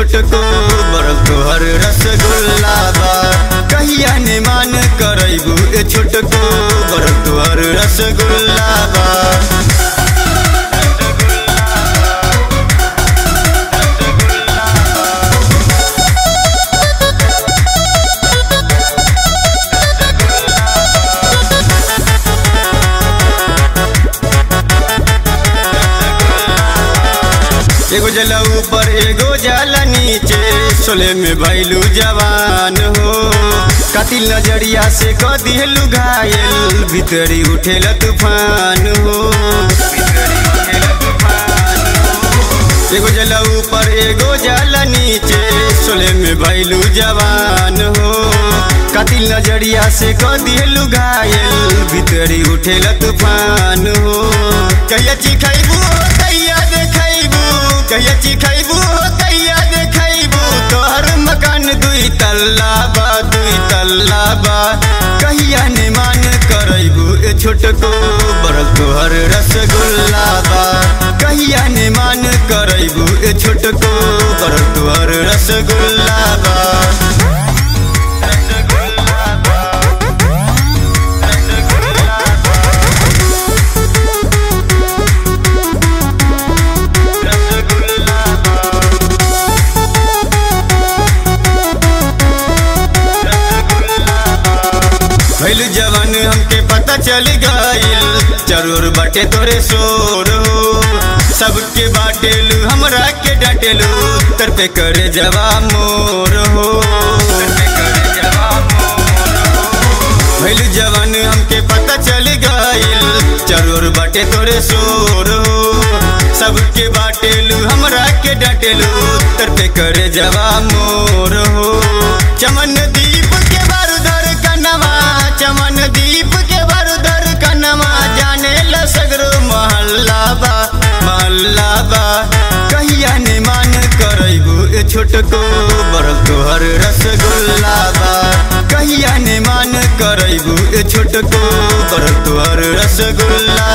छोटको बड़ तोहर रसगुल्ला बा कहिया ने मान करैबू ए छोटको बड़ तोहर रसगुल्ला बा एगो जला ऊपर एगो जला नीचे सोले में भैलू जवान हो कातिल नजरिया से क दिहलू घायल भीतरी उठेला तूफान हो एगो जला ऊपर एगो जला नीचे सोले में भैलू जवान हो कातिल नजरिया से क दिहलू घायल भीतरी उठेला तूफान हो कहिया चिखैबू कहिया देखैबू कहिया चिखैबू कहिया देखैबू तोहर मकान दुई तल्ला बा दुई तल्ला बा कहिया ने मान करैबू ए छोटको बड़ तोहर रसगुल्ला बा कहिया ने मान करैबू ए छोटको बड़ तोहर रसगुल्ला बा रसगुल्ला बा रसगुल्ला रसगुल्ला भैल जवान हमके पता चल गईल जरूर बाटे तोरे शोर हो सबके बाटेलू हमरा के डाटेलू तर पे करे जवा मोर हो भैल जवान हमके पता चल गईल जरूर बाटे तोरे शोर हो सबके बाटेलू हमरा के डाटेलू तर पे करे जवा मोर हो चमन दीप के बारूदर कनवा चमन दीप के बारूदर कनवा जाने ल सगरो महल्ला बा महल्ला बा कहिया ने मान करैबू ए छोटको बड़ तोहर रसगुल्ला बा कहिया ने मान करैबू ए छोटको बड़ तोहर रसगुल्ला